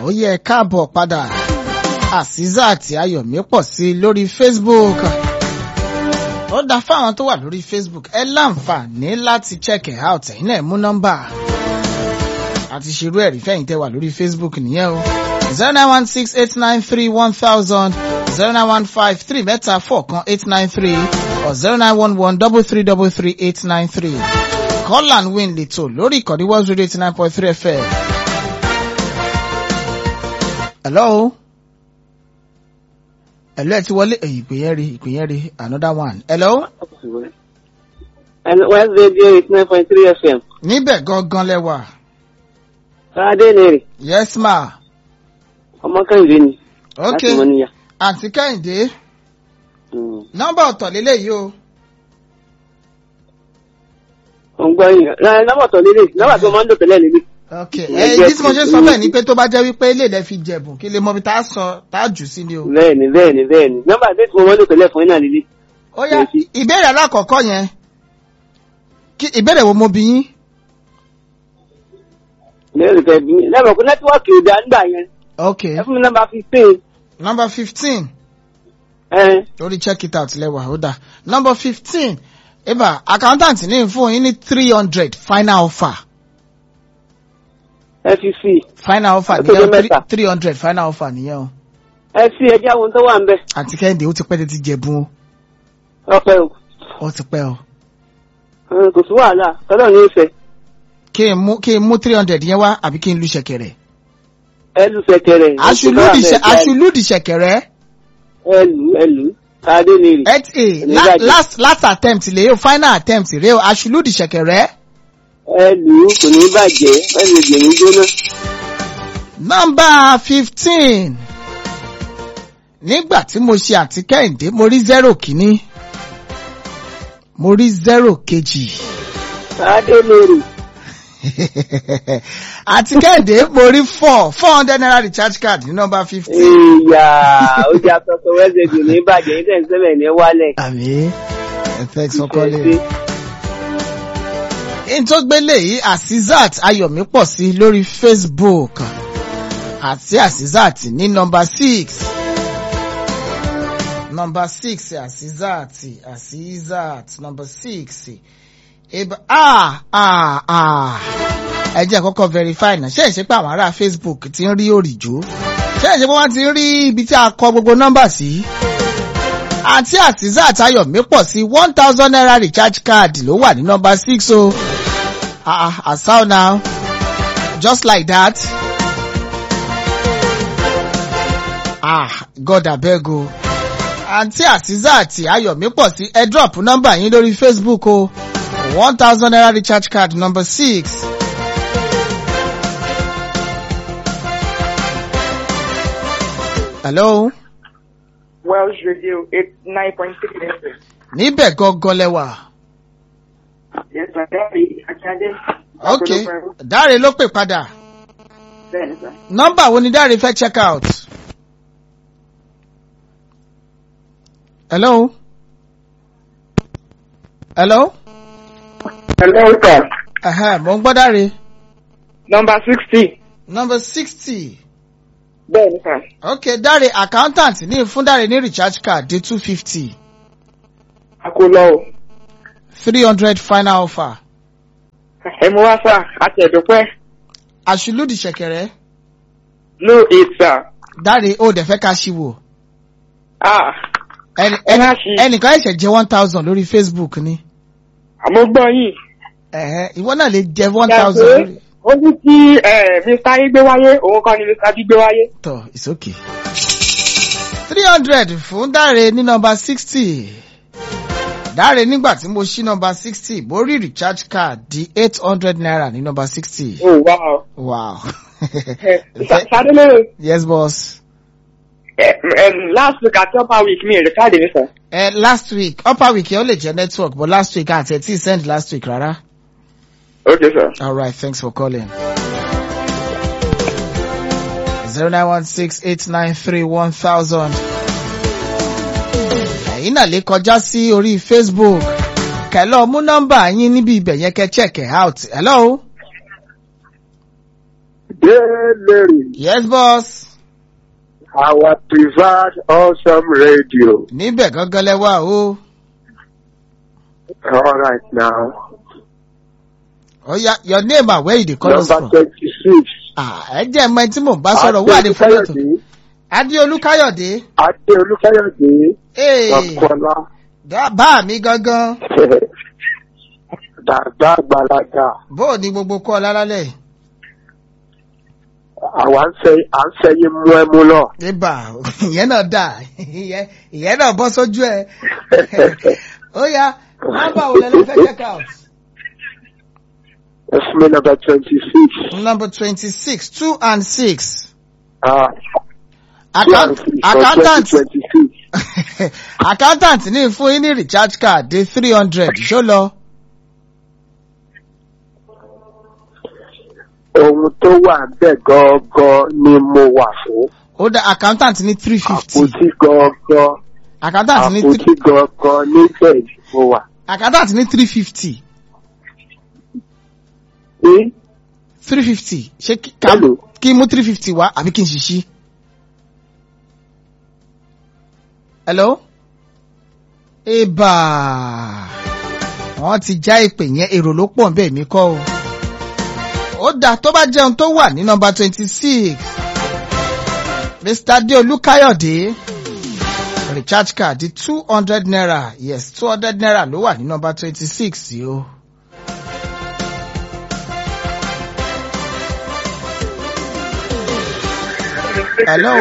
ó yẹ káàbọ̀ padà Asisat Ayọ̀mí pọ̀ sí i lórí Facebook ó dá fáwọn tó wà lórí Facebook ẹ láǹfààní láti check it out ẹ̀yin náà mú nọ́mbà àti ṣerú ẹ̀rí fẹ́yìn tẹ́ wà lórí Facebook nìyẹn o zero nine one six eight nine three one thousand zero nine one five three mẹ́ta four kan eight nine three or zero nine one one double three double three eight nine three call and win lẹ́tọ̀ lórí ìkànnì World Radio eighty nine point three FM. hello hello ẹ ti wọlé èyí ìpè yẹn rí ìpè yẹn rí another one hello. West Radio eighty nine point three FM. níbẹ̀ gangan lẹ́wà. Sáadé ni rè. yes ma. Ọmọ Kẹ́hìndé ni. ok Láti Mọ́níyà. àǹtí kẹ́hìndé Mm. nọ́mbà ọ̀tọ̀ lélẹ́yìí o. Mo ń gbọ́ yín. Rárá nọ́mbà tó lélẹ̀ nọ́mbà tó máa ń lò tẹ́lẹ̀ lélẹ̀. ok ẹ ìdí tí mo ṣe sọ bẹ́ẹ̀ ni pé tó bá jẹ́ wípé ilé ilẹ̀ fi jẹ̀bùn kí lè mọ ibi tá a sọ tá a jù sí ni o. Bẹ́ẹ̀ni bẹ́ẹ̀ni bẹ́ẹ̀ni. Nọ́mbà tí mo máa ń lò tẹ́lẹ̀ fún yín náà lélẹ̀. ó yá ìbéèrè alákọ̀ọ́kọ́ yẹn kí ìbéèrè wo mo bí yín. Lẹ́yìn tẹ̀ bí lẹ́mọ̀ pé nẹ́tíwọ́ọ̀kì ò dá nígbà yẹn. ok Ẹ fún mi nọ́mbà fifteen. number fifteen Ẹ lórí check it out lẹ́wà ó dà number fifteen eba accountant ní fún yín ní three hundred final offer ẹ fi sí. final offer Ó tó nìyẹn jẹ́ mẹ́ta. three hundred final offer nìyẹn o Ẹ sí ẹjẹ́ àwọn tó wà ń bẹ̀. àǹtí kẹ́hìndé ó ti pẹ́ tètè jẹ̀bùn o Ọpẹ́ o. ó ti pẹ́ o. Ẹ, Kò sí wàhálà. Tọ́lọ̀ ní ìfẹ́. kí n mú kí n mú three hundred yẹn wá àbí kí n lu ṣẹ̀kẹ̀rẹ̀. Ẹ lù sẹ̀kẹ̀rẹ̀. aṣùlùdì ṣẹ aṣùlùdì ṣẹ̀kẹ̀rẹ̀. Ẹ lù ẹ lù. Sáadé ni rè. eight a la- Onígbàjẹ́. last last attempt lè o final attempt rè o aṣùlùdì ṣẹ̀kẹ̀rẹ̀. Ẹ lù ú kò ní bàjẹ́. Ẹ lè gbè mí jóná. nọ́mbà fifteen nígbà tí mo ṣe àti kẹ́hìndé mo rí zero kìíní mo rí zero kejì Sáadé ni rè. àti kẹ́hìndé mo rí four four hundred naira recharge card ní nọ́mbà fifteen. Ìyá ó jẹ́ àtọ́tọ́ wẹ́sẹ̀dì ní ìbàjẹ́ yín tẹ̀sí sẹ́lẹ̀ ní wálẹ̀. àmì thanks for calling. in tó gbélé yìí Asisat Ayọ̀mí pọ̀ sí lórí Facebook àti Asisat ní nọ́mbà six nọ́mbà six Asisat Asisat nọ́mbà six eba ah ah ah ẹ jẹ́ kọ́kọ́ verify náà ṣé ìṣe pé àwọn ará Facebook ti ń rí òrìjó ṣé ìṣe pé wọ́n ti ń rí ibi tí a kọ gbogbo nọ́mbà sí àti Asisat Ayọ̀mí pọ̀ sí one thousand naira recharge card ló wà ní nọ́mbà six o ah ah as how now just like that ah God abeg o àǹtí Asisat Ayọ̀mí pọ̀ sí ẹ drop nọ́mbà yín lórí Facebook o one thousand naira recharge card number six. hello Welsh Radio eight nine point six FM. níbẹ̀ gangan lẹ́wà. Yes, sir. Dáre Akíndé. ok dáre ló pè padà Bẹ́ẹ̀ni sir. nọ́mbà wo ni dáre fẹ́ check out. hello. hello. Hello sir. Ẹ̀hẹ́, mo ń gbọ́ dáre. Number sixty. number sixty. Bẹ́ẹ̀ni sir. ok dáre accountant ní fún dáre ní recharge card dé two fifty Àkólọ́ o. three hundred final offer. Ẹ mú wá sir. Àti ẹ̀dùnpẹ́. àṣìlódì ṣẹ̀kẹ̀rẹ̀ No eight sir. dáre ó dẹ̀ fẹ́ ká ṣíwò. Ah. ẹni Ẹ má ẹni ṣí. ẹnìkan ẹ̀ṣẹ̀ jẹ́ one thousand lórí Facebook ni. Àmọ́ gbọ́ yìí. ẹ̀hẹ́ ìwọ náà lè jẹ one Ṣé thousand lórí. Ó ní kí eh, Mr. Ayé gbé wáyé, òun kọ́ ni Mr. Adé gbé wáyé. tọ it's okay. three hundred fún dáre ní nọ́mbà sixty. dáre nígbà tí mo ṣí nọ́mbà sixty mo rí recharge card di eight hundred naira ní nọ́mbà sixty. Oh wow. wow. Sade lóore. yes boss. Eh, eh, last week àti upper week mi èrè káàdì mi sir. Uh, last week upper week yẹn ó lè jẹ network but last week àti ẹ̀ tí send last week rárá. Okay sir. all right thanks for calling. zero nine one six eight nine three one thousand. ẹ̀yin náà lè kọjá sí orí Facebook kẹlọ mú nọ́mbà yín níbi ibẹ̀ yẹn kẹ́ check it out hello Larry, yes boss. our preferred awesome radio. níbẹ̀ gangan lẹ́wà o. All right now. ó yá your name and where you dey call us Number from. 26. Ah, ẹ jẹ́ ẹ̀mọ ẹni tí mò ń bá sọ̀rọ̀ wà ní fúlẹ̀ tó. Adéolúkáyọ̀dé. adéolú káyọ̀dé. Adéolúkáyọ̀dé. Ee, Ọ̀kọ́lá. bá mi gangan. Dàgbà àgbàlagbà. bó o ní gbogbo kọ́ ọ lálálẹ̀. Àwa ń fẹ́ à ń fẹ́yìn mú ẹmu lọ. ibà ìyẹn náà dà ìyẹn ìyẹn náà bọ́ sójú ẹ̀. ó yá nọ́mbà wo lẹ́nu fẹ́ check out. Ẹ fún mi number 26. number twenty-six two and six. Ah, Account, accountant 2026. accountant ní fún yín ní recharge card dé three hundred ṣó lọ. Ohun tó wà bẹ́ẹ̀ gangan ni mo wà fún. ó dá accountant ní three fifty Àpótí gangan. accountant ní Àpótí three gangan níbẹ̀ ni mo wà. accountant ní three fifty Ní three fifty ṣé kí ká Hello. kí n mú three fifty wá àbí kí n ṣiṣí. hello. ibà wọ́n ti já ìpè yẹn èrò ló pọ̀ bẹ́ẹ̀ mi kọ́ o. ó dáa tó bá jẹun tó wà ní nọmba twenty six mr adeolu kayode recharge card di two hundred naira yes two hundred naira ló wà ní nọmba twenty six yìí o. hello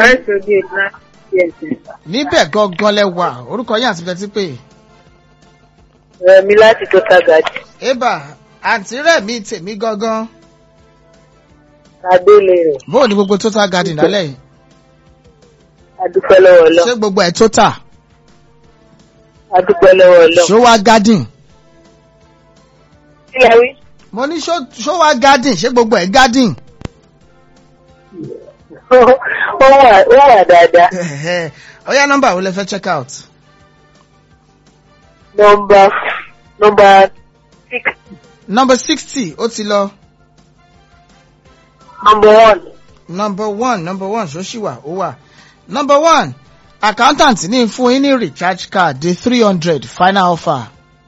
níbẹ̀ gangan lẹ wà orúkọ yín àti bẹ́tí pé. Rẹ̀mí láti tó tagajì. eba àǹtí rẹ̀ mi tèmi gangan Adélé rẹ̀. bóò ní gbogbo total garden lálẹ́ yìí Adúpẹ́ lọ́wọ́ lọ. ṣé gbogbo ẹ̀ total Adúpẹ́ lọ́wọ́ lọ. ṣó wá garden Kí la wí? mo ní ṣó ṣó wá garden ṣé gbogbo ẹ̀ garden. Ó wà ó wà dáadáa. ọ̀yá nọ́mbà wo lẹ fẹ́ check out. Nọmba nọmba six number sixty ó ti lọ nọmba one. number one number one ṣó ṣì wà ó wà number one accountant ní fún yín ní recharge card di three hundred final offer.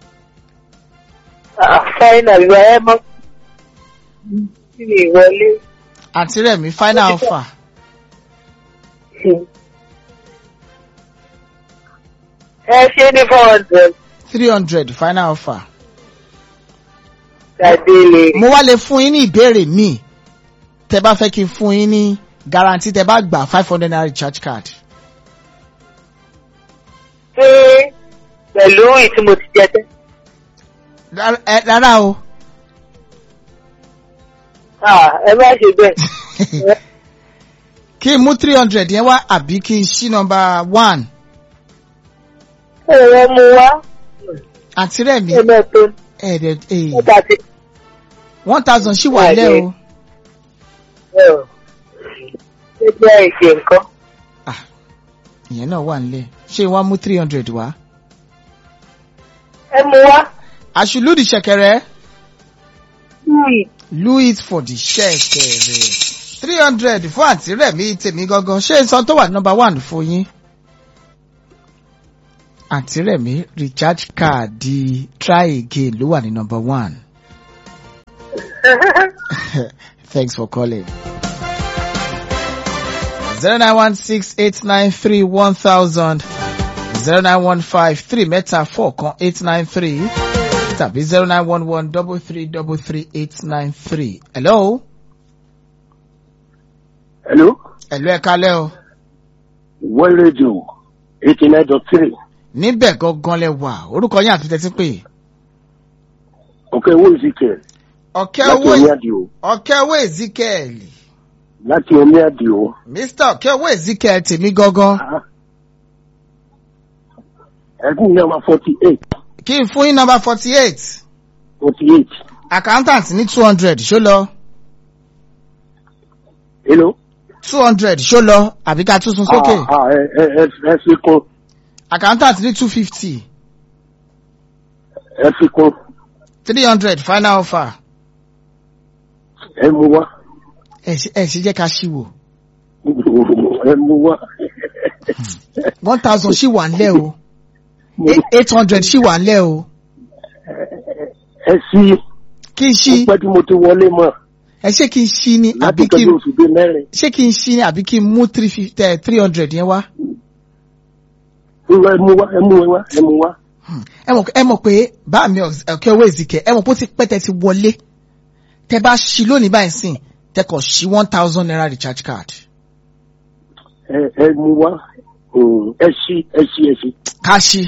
Fáínà ìwà ẹ̀ mọ́. Kí ni ìwọlé? àǹtí rẹ̀ mi final offer. Ẹ ṣe ní four hundred. three hundred final offer. Adélé. mo wá lè fún yín ní ìbéèrè míì tẹ bá fẹ́ kí n fún yín ní guarantee tẹ bá gbà five hundred naira recharge card. Ṣé pẹ̀lú ìtí mo ti jẹ tẹ́? Rá- ẹ- rárá o Ah, Ẹ má ṣe bẹ́ẹ̀. kí n mú three hundred yẹn wá àbí kí n ṣí number one Ẹ̀rọ mu wá. àǹtí rẹ̀ mi Ẹ̀mẹ́ tó ẹ̀ẹ́dẹ̀ ẹ̀ẹ́ nígbà tí. one thousand ṣì wà lẹ́ o Ṣé jẹ́ ìṣe nǹkan? ìyẹn náà wà nílẹ̀ ṣé wàá mú three hundred wá. Ẹ mu wá. àṣìlúdì ṣẹ̀kẹ̀rẹ̀ Louis. louis for the ṣẹ̀kẹ̀rẹ̀ three hundred fún àǹtí rẹ̀ mi tèmi gangan ṣé n san tó wà number one fún yín. àǹtí rẹ̀ mi recharge card di try again ló wà ní number one. Thanks for calling. Zero nine one six eight nine three one thousand zero nine one five three mẹ́ta four kan eight nine three tàbí zero nine one one double three double three eight nine three. Hello. Hello? Hello ẹ kalẹ́ o. World Radio 89.3. Níbẹ̀ gangan lẹ wà. Orúkọ yín àti tẹ́tí pé. Okay, who is it? Ọ̀kẹ́ Láti owó omi àdìo. Ọ̀kẹ́ owó Ezekiel. Láti omi àdìo. Mr. Ọ̀kẹ́ owó Ezekiel tèmi gangan. Ẹ̀gún yẹn wá 48. Kí n fún yín nọmba forty eight. 48. Accountant ní two hundred ṣó lọ. Hello? two hundred ṣó lọ àbí ká tún sun sókè. Ah, ah, ẹ ẹ ẹ ẹ fi kún. Accountant ní two fifty. Ẹ fi kún. three hundred final offer. Ẹ mú wá. ẹ ṣe ẹ ṣe jẹ́ ká ṣí wò ẹ mú wá. one thousand ṣì wà ńlẹ̀ o Mo- eight hundred ṣì wà ńlẹ̀ o ẹ sí kí n ṣí pẹ́ tí mo ti wọlé mọ̀ ẹ ṣé kí n ṣí ni láti àbí kí tọ́jú n oṣù bíi mẹ́rin. ṣé kí n ṣí ni àbí kí n mú three fifty three hundred yẹn wá. ẹ mú wá ẹ mú wá ẹ mú wá. ẹ mọ̀ ẹ mọ̀ pé bá mi ọ̀kẹ́ owó ìzìkẹ́ ẹ mọ̀ pé ó ti pẹ́ tẹ́ ti wọlé tẹ́ bá ṣí lónìí báyìí sìn tẹ́ kọ̀ ṣí one thousand naira recharge card. ẹ ẹ mú wá Mm, ẹ sí ẹ sí ẹ sí. ká ṣí.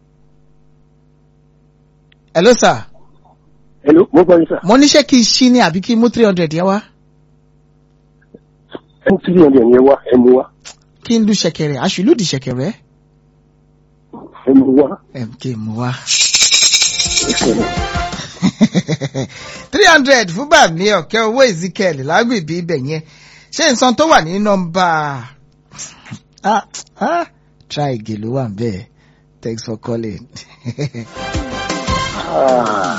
hello sir hello mo gbọ́ yín sà. mo ní ṣé kí n ṣí ni àbí kí n mú three hundred yẹn wá ẹ mú three hundred yẹn wá ẹ mú wá kí n lu ṣẹ̀kẹ̀rẹ̀ aṣùlùdì ṣẹ̀kẹ̀rẹ̀ ẹ mú wá. ẹ kí n mú wá. three hundred fún bàmí ọ̀kẹ́ owó ezekiel lágbègbè ibẹ̀ yẹn ṣé nǹkan tó wà ní nọ́mbà ah ah try again ló wà bẹ́ẹ̀ thanks for calling. Ah.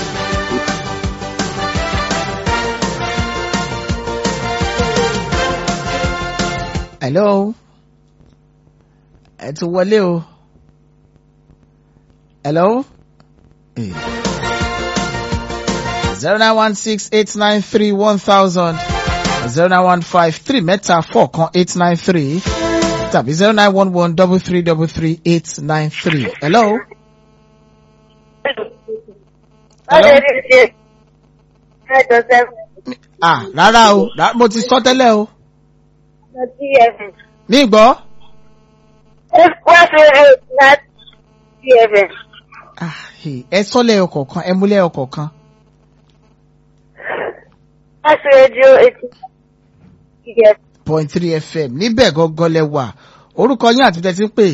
hello ẹ ti wọlé o hello zero nine one six eight nine three one thousand zero nine one five three mẹ́ta four kan eight nine three tàbí zero nine one one double three double three eight nine three hello. hello? ah rárá o rá- mo ti sọ tẹ́lẹ̀ o mi gbọ́. Ah, hey, ẹ sọ lẹ́yọ kọ̀ọ̀kan ẹ mú lẹ́yọ kọ̀ọ̀kan. point three fm níbẹ̀ gọ́gọ́ lẹ wà orúkọ yín àti tẹ́tí ń pè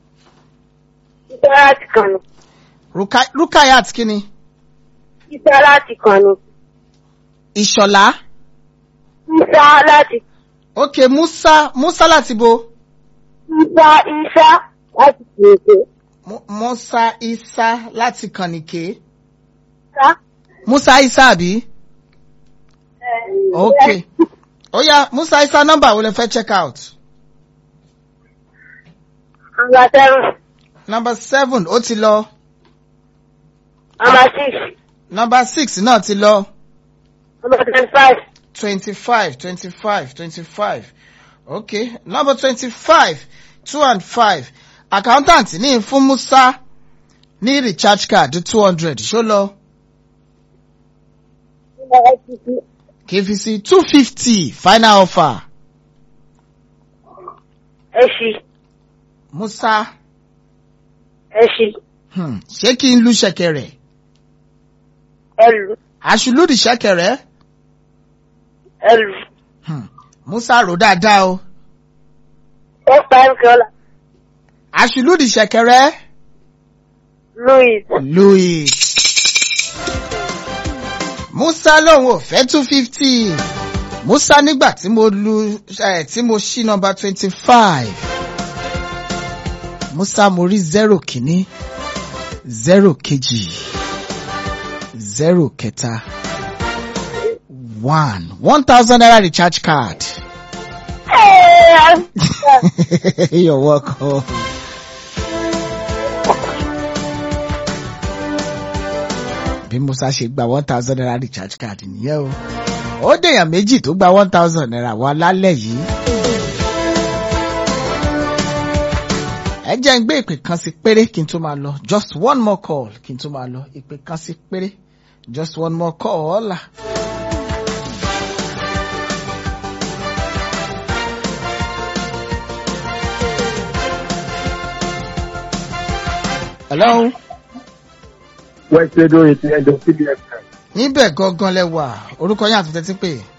Ruka- rukayat kínni Isa láti kàn ní. ìṣọ̀lá Isa láti. ok musa musa láti bo Isa Isa láti kèké. Mu- musa isa láti kànìké Isa. musa isa àbí ok ó yá musa isa nọ́mbà wo lẹ fẹ́ check out Number seven. number seven ó ti lọ Number six. number six náà ti lọ Number twenty-five. twenty-five twenty-five twenty-five okay number twenty-five two and five accountant ní fún musa ní recharge card two hundred ṣó lọ Number eighty-two. kfc two fifty final offer Ẹṣin. musa Ẹṣin. hmm, ṣé kí n lu ṣẹ̀kẹ̀rẹ̀ Ẹlù. àṣùlùdì ṣẹ̀kẹ̀rẹ̀ Ẹlù. hmm, musa rò dáadáa o First time caller. àṣùlùdì ṣẹ̀kẹ̀rẹ̀ Louis. louis musa lòun ò fẹ́ two fifty musa nígbà tí mo lu eh, tí mo ṣí nọmba twenty five musa mo rí zero kìíní zero kejì zero kẹta one one thousand naira recharge card. Hey, You're welcome. bí musa ṣe gba one thousand naira recharge card nìyẹn o ó dèèyàn méjì tó gba one thousand naira wá lálẹ́ yìí. ẹ jẹ́ ń gbé ìpè kan sí péré kí n tó máa lọ just one more call kí n tó máa lọ ìpè kan sí péré just one more call. hello. wẹ́ẹ́sì rédíò eighty nine dot three fm. níbẹ̀ gangan lẹ wà orúkọ yín àti tẹ́tí pé